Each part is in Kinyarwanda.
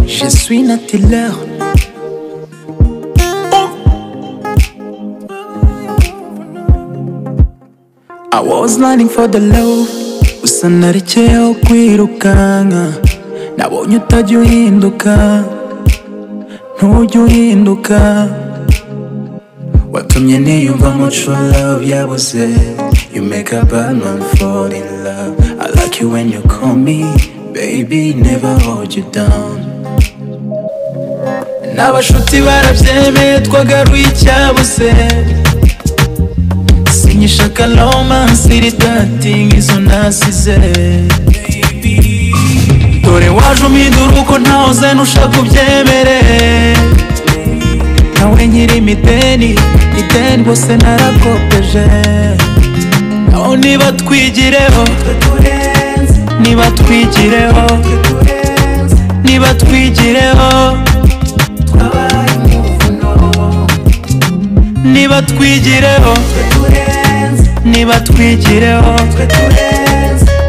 Je suis Nat Taylor. I was running for the love Gusa narekeyeho kwirukanka Nabonye utajya uhinduka Ntujya uhinduka Watumye niyumvamo true love yabuze You make a bad man fall in love I like you when you call me Baby never hold you down N'abashuti barabyemeye twagaruye icyabuze Sinyishaka romance iri dating izo nasize Dore waje umpindura uko ntaho uzana ushaka ubyemere Nawe nkiri mideni, ideni bose narakopeje Naho niba twigireho, niba twigireho, niba twigireho Niba twigireho, niba twigireho,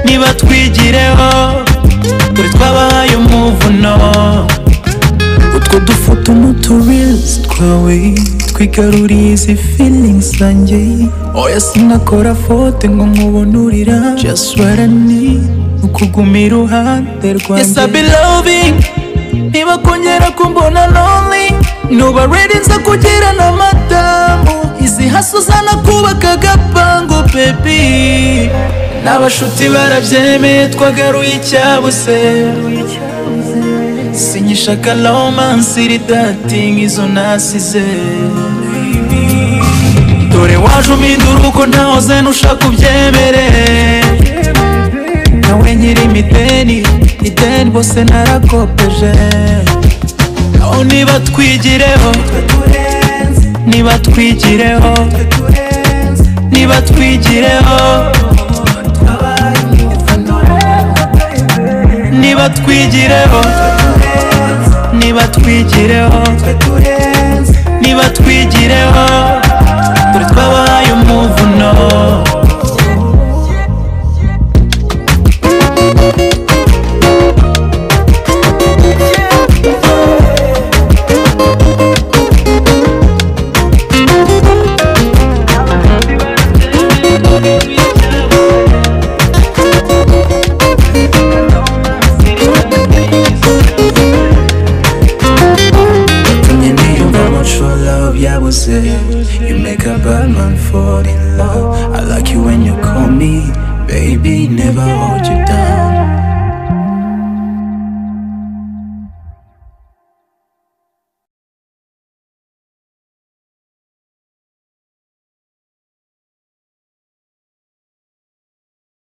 niba twigireho Dore twabahaye umuvuno Utwo dufoto n'utureels twawe Twigaruriye izi feelings zanjye Oya sinakora fote ngo nkubone urira Just what I need Ukuguma iruhande rwanjye Yes I be loving Niba kongera kumbona lonely Nuba ready nza kugira na madamu Izi haso zana kubaka agapangu baby N'abashuti barabyemeye twagaruye icyabuze Sinyishaka romance iri dating izo nasize Dore waje umpindura uko ntaho uzana ushaka ubyemere Nawe nkiri mideni, ideni bose narakopeje Naho niba twigireho, niba twigireho, niba twigireho Niba twigireho, niba twigireho, niba twigireho Dore twabahaye umuvuno Yatumye niyumva mo true love yabuze You make a bad man fall in love I like you when you call me Baby never hold you down